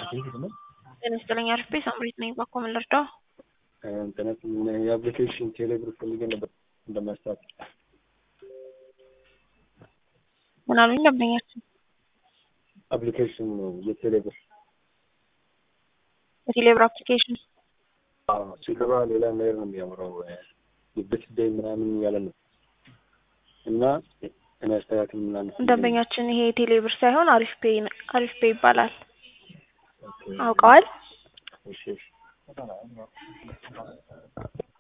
ጤና ይስጥልኝ አርፌ ሳምሪት ነኝ። ባኮ ምን ልርዳው? እንትነት የአፕሊኬሽን ቴሌብር ፈልጌ ነበር እንደማስታወቅ ምን አሉኝ ደንበኛችን? አፕሊኬሽን የቴሌብር የቴሌብር አፕሊኬሽን ሲገባ ሌላ ነገር ነው የሚያምረው የበትደይ ምናምን ያለ ነው እና እኔ አስተካክል ምናምን ደንበኛችን ይሄ ቴሌብር ሳይሆን አሪፍ ፔ አሪፍ ፔ ይባላል። አውቀዋል? እሺ እሺ